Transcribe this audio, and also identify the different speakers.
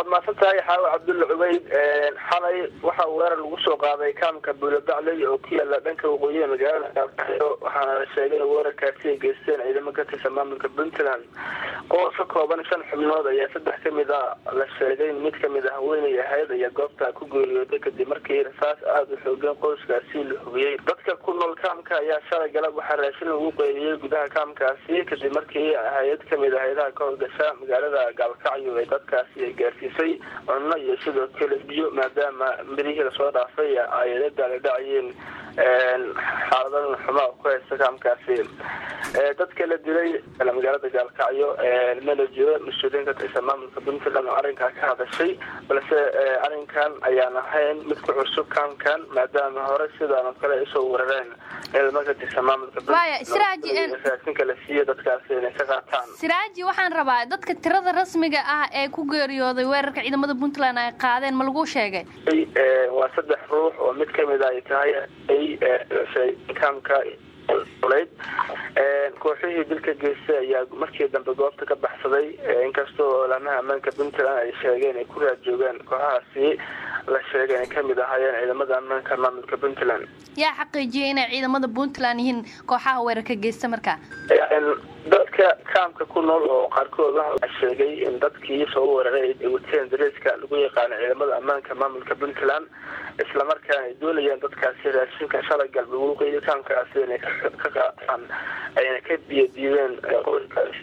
Speaker 1: waad mahadsan tahay xaawo cabdulla cubeyd xalay waxaa weerar lagu soo qaaday kaamka buulabacley oo ku yaala dhanka waqooyiga magaalada gaalkacyo waxaana la sheegay in weerarkaasi ay geysteen ciidamo ka tirsan maamulka puntland qoos ka kooban shan xubnood ayaa saddex kamid a la sheegay mid kamid a haweenay ahayd ayaa goobta ku geeriyooday kadib markii rasaas aada u xoogan qoyskaasi la hubiyey dadka ku nool kaamka ayaa shalay galab waxaa raashin lagu qeybiyey gudaha kaamkaasi kadib markii hay-ad kamid a hay-adaha ka howlgasha magaalada gaalkacyo ee dadkaasi ay gaarsiisay cunno iyo sidoo kale biyo maadaama mirihii lasoo dhaafay ay la daaladhacayeen xaaladan xumaa ku haysta kaamkaasi dadka la dilay magaalada gaalkacyo mana jiro mas-uuliyiin ka tirsan maamulka puntland oo arrinkaa ka hadashay balse arrinkan ayaan ahayn mid ku cusub kaamkan maadaama hore sidaan oo kale ay usoo weerareen ciidamo ka tirsan maamulka puntlandraasinka la siiya dadkaasi inay ka qaataan
Speaker 2: siraaji waxaan rabaa dadka tirada rasmiga ah ee ku geeriyooday weerarka ciidamada puntland ay qaadeen ma lagu sheegay
Speaker 1: waa saddex ruux oo mid kamid a ay tahay kaamka leyd kooxihii dilka geystay ayaa markii dambe goobta ka baxsaday inkastoo olaamaha ammaanka puntland ay sheegeen ay ku raad joogaan kooxahaasi la sheegay inay kamid ahaayeen ciidamada ammaanka maamulka puntland
Speaker 2: yaa xaqiijiyay inay ciidamada puntland yihiin kooxaha weerarka geysta markaa
Speaker 1: dadka kaamka ku nool oo qaarkood waxa sheegay in dadkii soo weeraray ay wateen dareeska lagu yaqaano ciidamada ammaanka maamulka puntland islamarkaana ay doonayeen dadkaasi raashinka shalay galba waqooyi kaamkaasi inay ka qaataan ayna ka biyadiideen qoyskaasi